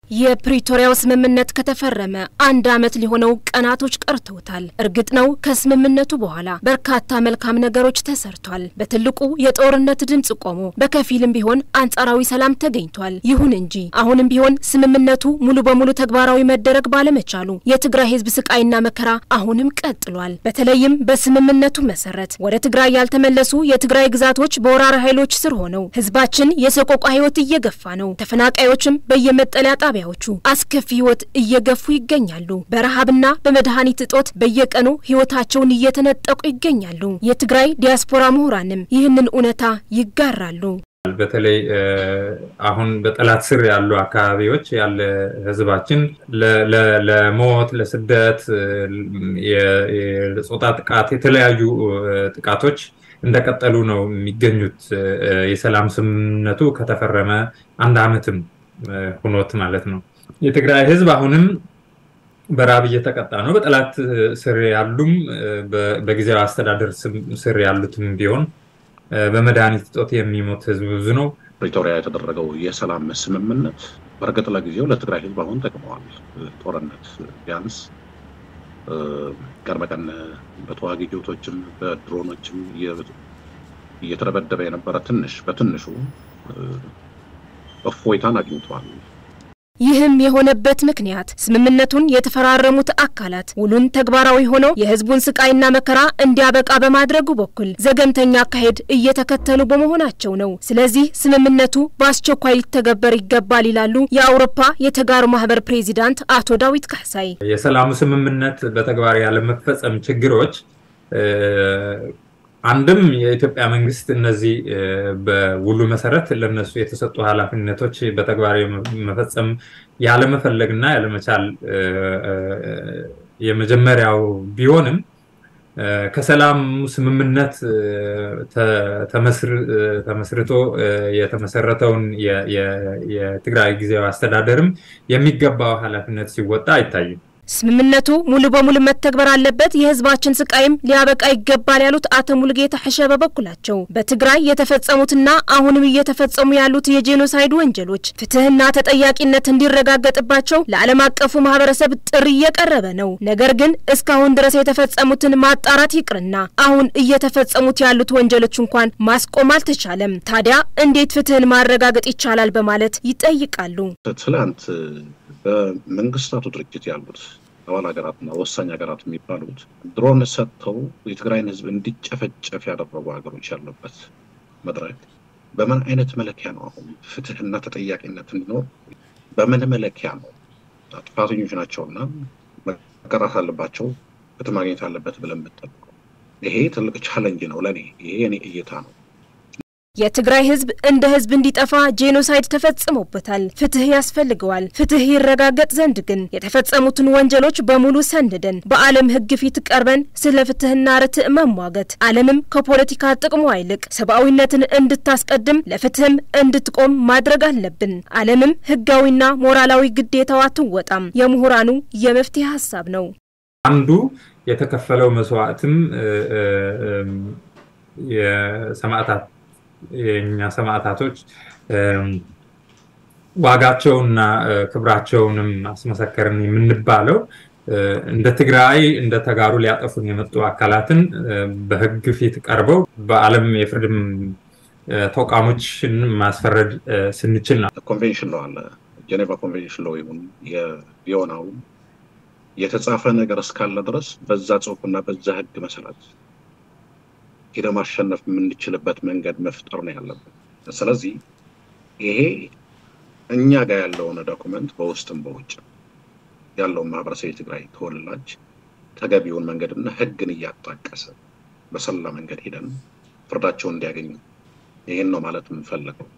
የፕሪቶሪያው ስምምነት ከተፈረመ አንድ ዓመት ሊሆነው ቀናቶች ቀርተውታል። እርግጥ ነው ከስምምነቱ በኋላ በርካታ መልካም ነገሮች ተሰርቷል። በትልቁ የጦርነት ድምፅ ቆሞ በከፊልም ቢሆን አንጻራዊ ሰላም ተገኝቷል። ይሁን እንጂ አሁንም ቢሆን ስምምነቱ ሙሉ በሙሉ ተግባራዊ መደረግ ባለመቻሉ የትግራይ ሕዝብ ስቃይና መከራ አሁንም ቀጥሏል። በተለይም በስምምነቱ መሰረት ወደ ትግራይ ያልተመለሱ የትግራይ ግዛቶች በወራሪ ኃይሎች ስር ሆነው ሕዝባችን የሰቆቃ ሕይወት እየገፋ ነው። ተፈናቃዮችም በየመጠለያ ጣቢያ ዎቹ አስከፊ ህይወት እየገፉ ይገኛሉ። በረሃብና በመድኃኒት እጦት በየቀኑ ህይወታቸውን እየተነጠቁ ይገኛሉ። የትግራይ ዲያስፖራ ምሁራንም ይህንን እውነታ ይጋራሉ። በተለይ አሁን በጠላት ስር ያሉ አካባቢዎች ያለ ህዝባችን ለሞት፣ ለስደት፣ የጾታ ጥቃት፣ የተለያዩ ጥቃቶች እንደቀጠሉ ነው የሚገኙት። የሰላም ስምምነቱ ከተፈረመ አንድ ዓመትም ሁኖት ማለት ነው። የትግራይ ህዝብ አሁንም በራብ እየተቀጣ ነው። በጠላት ስር ያሉም በጊዜያዊ አስተዳደር ስር ያሉትም ቢሆን በመድኃኒት እጦት የሚሞት ህዝብ ብዙ ነው። ፕሪቶሪያ የተደረገው የሰላም ስምምነት በእርግጥ ለጊዜው ለትግራይ ህዝብ አሁን ጠቅመዋል። ጦርነት ቢያንስ ቀን በቀን በተዋጊ ጀቶችም በድሮኖችም እየተደበደበ የነበረ ትንሽ በትንሹ እፎይታን አግኝተዋል። ይህም የሆነበት ምክንያት ስምምነቱን የተፈራረሙት አካላት ውሉን ተግባራዊ ሆነው የህዝቡን ስቃይና መከራ እንዲያበቃ በማድረጉ በኩል ዘገምተኛ አካሄድ እየተከተሉ በመሆናቸው ነው። ስለዚህ ስምምነቱ በአስቸኳይ ሊተገበር ይገባል ይላሉ የአውሮፓ የተጋሩ ማህበር ፕሬዚዳንት አቶ ዳዊት ካሕሳይ። የሰላሙ ስምምነት በተግባር ያለመፈጸም ችግሮች አንድም የኢትዮጵያ መንግስት እነዚህ በውሉ መሰረት ለነሱ የተሰጡ ኃላፊነቶች በተግባር መፈጸም ያለመፈለግና ያለመቻል የመጀመሪያው ቢሆንም ከሰላም ስምምነት ተመስርቶ የተመሰረተውን የትግራይ ጊዜያዊ አስተዳደርም የሚገባው ኃላፊነት ሲወጣ አይታይም። ስምምነቱ ሙሉ በሙሉ መተግበር አለበት፣ የህዝባችን ስቃይም ሊያበቃ ይገባል ያሉት አቶ ሙሉጌታ ሕሸ በበኩላቸው በትግራይ የተፈጸሙትና አሁንም እየተፈጸሙ ያሉት የጄኖሳይድ ወንጀሎች ፍትህና ተጠያቂነት እንዲረጋገጥባቸው ለዓለም አቀፉ ማህበረሰብ ጥሪ እየቀረበ ነው። ነገር ግን እስካሁን ድረስ የተፈጸሙትን ማጣራት ይቅርና አሁን እየተፈጸሙት ያሉት ወንጀሎች እንኳን ማስቆም አልተቻለም። ታዲያ እንዴት ፍትህን ማረጋገጥ ይቻላል? በማለት ይጠይቃሉ። ትላንት በመንግስታቱ ድርጅት ያሉት አባል ሀገራትና ወሳኝ ሀገራት የሚባሉት ድሮን ሰጥተው የትግራይን ህዝብ እንዲጨፈጨፍ ያደረጉ ሀገሮች ያሉበት መድረክ በምን አይነት መለኪያ ነው አሁን ፍትህና ተጠያቂነት እንዲኖር በምን መለኪያ ነው? ጥፋተኞች ናቸውና መቀጣት አለባቸው፣ ፍትህ ማግኘት አለበት ብለን የምጠብቀው ይሄ ትልቅ ቻለንጅ ነው ለእኔ። ይሄ የኔ እይታ ነው። የትግራይ ህዝብ እንደ ህዝብ እንዲጠፋ ጄኖሳይድ ተፈጽሞበታል። ፍትህ ያስፈልገዋል። ፍትህ ይረጋገጥ ዘንድ ግን የተፈጸሙትን ወንጀሎች በሙሉ ሰንደን በዓለም ህግ ፊት ቀርበን ስለ ፍትህና ርትዕ መሟገት፣ ዓለምም ከፖለቲካ ጥቅሟ ይልቅ ሰብአዊነትን እንድታስቀድም ለፍትህም እንድትቆም ማድረግ አለብን። ዓለምም ህጋዊና ሞራላዊ ግዴታዋ ትወጣም የምሁራኑ የመፍትሄ ሀሳብ ነው። አንዱ የተከፈለው መስዋዕትም የሰማዕታት የእኛ ሰማዕታቶች ዋጋቸውና ክብራቸውንም አስመሰከርን የምንባለው እንደ ትግራይ እንደ ተጋሩ ሊያጠፉን የመጡ አካላትን በህግ ፊት ቀርበው በዓለም የፍርድ ተቋሞችን ማስፈረድ ስንችል ነው። ኮንቬንሽን ነው አለ ጀኔቫ ኮንቬንሽን ለው ይሁን የቪዮናው የተጻፈ ነገር እስካለ ድረስ በዛ ጽሁፍና በዛ ህግ መሰረት ሄደ ማሸነፍ የምንችልበት መንገድ መፍጠር ነው ያለብን። ስለዚህ ይሄ እኛ ጋር ያለውን ዶኩመንት በውስጥም በውጭ ያለውን ማህበረሰብ የትግራይ ተወላጅ ተገቢውን መንገድና ህግን እያጣቀሰ በሰላ መንገድ ሄደን ፍርዳቸውን እንዲያገኙ ይህን ነው ማለት የምንፈልገው።